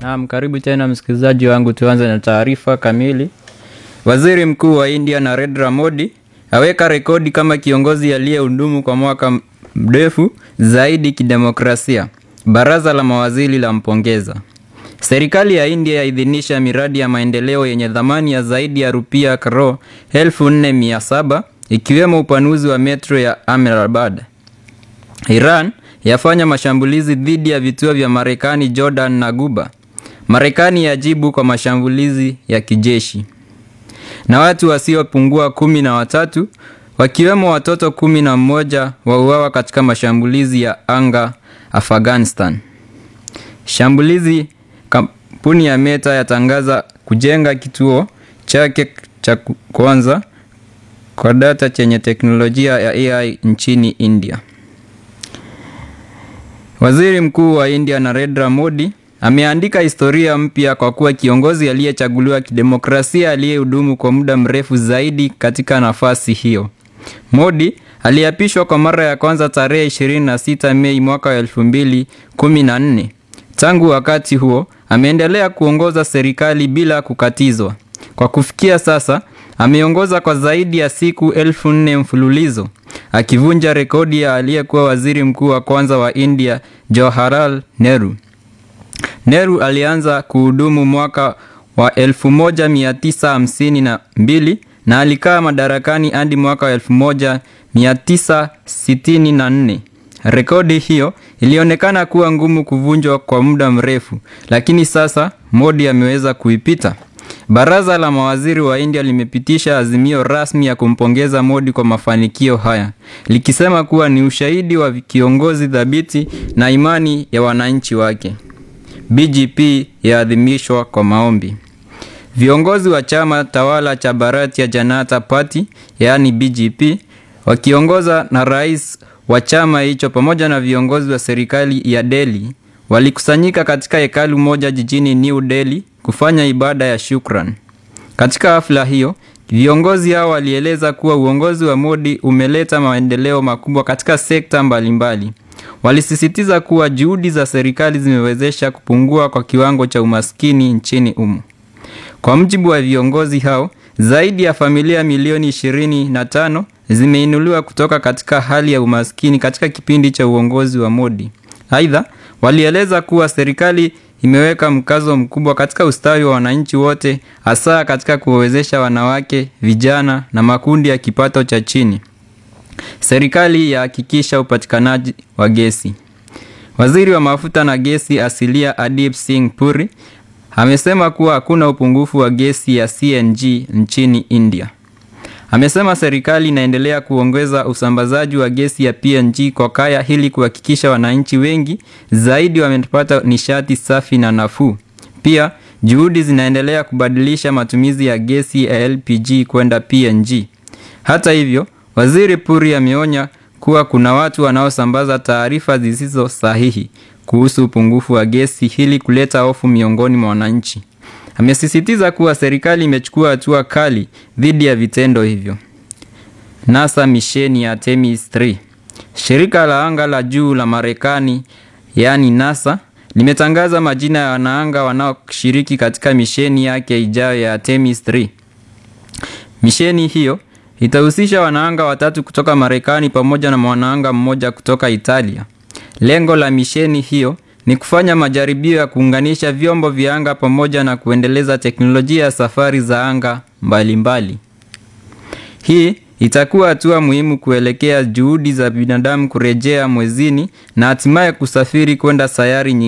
Naam, karibu tena msikilizaji wangu, tuanze na taarifa kamili. Waziri Mkuu wa India Narendra Modi aweka rekodi kama kiongozi aliyehudumu kwa mwaka mrefu zaidi kidemokrasia. Baraza la mawaziri la mpongeza. Serikali ya India yaidhinisha miradi ya maendeleo yenye thamani ya zaidi ya rupia karo 4700 ikiwemo upanuzi wa metro ya Ahmedabad. Iran yafanya mashambulizi dhidi ya vituo vya Marekani, Jordan na Guba. Marekani yajibu kwa mashambulizi ya kijeshi. Na watu wasiopungua kumi na watatu wakiwemo watoto kumi na mmoja wauawa katika mashambulizi ya anga Afghanistan. Shambulizi kampuni ya Meta yatangaza kujenga kituo chake cha kwanza kwa data chenye teknolojia ya AI nchini India. Waziri Mkuu wa India Narendra Modi ameandika historia mpya kwa kuwa kiongozi aliyechaguliwa kidemokrasia aliyehudumu kwa muda mrefu zaidi katika nafasi hiyo. Modi aliapishwa kwa mara ya kwanza tarehe 26 Mei mwaka wa 2014. Tangu wakati huo ameendelea kuongoza serikali bila kukatizwa. Kwa kufikia sasa ameongoza kwa zaidi ya siku elfu nne mfululizo akivunja rekodi ya aliyekuwa waziri mkuu wa kwanza wa India Jawaharlal Nehru. Nehru alianza kuhudumu mwaka wa 1952 na alikaa madarakani hadi mwaka wa 1964. Rekodi hiyo ilionekana kuwa ngumu kuvunjwa kwa muda mrefu, lakini sasa Modi ameweza kuipita. Baraza la mawaziri wa India limepitisha azimio rasmi ya kumpongeza Modi kwa mafanikio haya, likisema kuwa ni ushahidi wa kiongozi thabiti na imani ya wananchi wake. BJP yaadhimishwa kwa maombi. Viongozi wa chama tawala cha Bharatiya Janata Party yaani BJP wakiongoza na rais wa chama hicho pamoja na viongozi wa serikali ya Delhi walikusanyika katika hekalu moja jijini New Delhi kufanya ibada ya shukran. Katika hafla hiyo, viongozi hao walieleza kuwa uongozi wa Modi umeleta maendeleo makubwa katika sekta mbalimbali. Walisisitiza kuwa juhudi za serikali zimewezesha kupungua kwa kiwango cha umaskini nchini humo. Kwa mujibu wa viongozi hao, zaidi ya familia milioni 25 zimeinuliwa kutoka katika hali ya umaskini katika kipindi cha uongozi wa Modi. Aidha, walieleza kuwa serikali imeweka mkazo mkubwa katika ustawi wa wananchi wote, hasa katika kuwawezesha wanawake, vijana na makundi ya kipato cha chini. Serikali yahakikisha upatikanaji wa gesi. Waziri wa mafuta na gesi asilia Adip Singh Puri amesema kuwa hakuna upungufu wa gesi ya CNG nchini India. Amesema serikali inaendelea kuongeza usambazaji wa gesi ya PNG kwa kaya ili kuhakikisha wananchi wengi zaidi wamepata nishati safi na nafuu. Pia juhudi zinaendelea kubadilisha matumizi ya gesi ya LPG kwenda PNG. Hata hivyo, Waziri Puri ameonya kuwa kuna watu wanaosambaza taarifa zisizo sahihi kuhusu upungufu wa gesi ili kuleta hofu miongoni mwa wananchi. Amesisitiza kuwa serikali imechukua hatua kali dhidi ya vitendo hivyo. NASA misheni ya Artemis 3. Shirika la anga la juu la Marekani yaani NASA limetangaza majina ya wanaanga wanaoshiriki katika misheni yake ijayo ya Artemis 3. Misheni hiyo itahusisha wanaanga watatu kutoka Marekani pamoja na mwanaanga mmoja kutoka Italia. Lengo la misheni hiyo ni kufanya majaribio ya kuunganisha vyombo vya anga pamoja na kuendeleza teknolojia ya safari za anga mbalimbali mbali. Hii itakuwa hatua muhimu kuelekea juhudi za binadamu kurejea mwezini na hatimaye kusafiri kwenda sayari nyingine.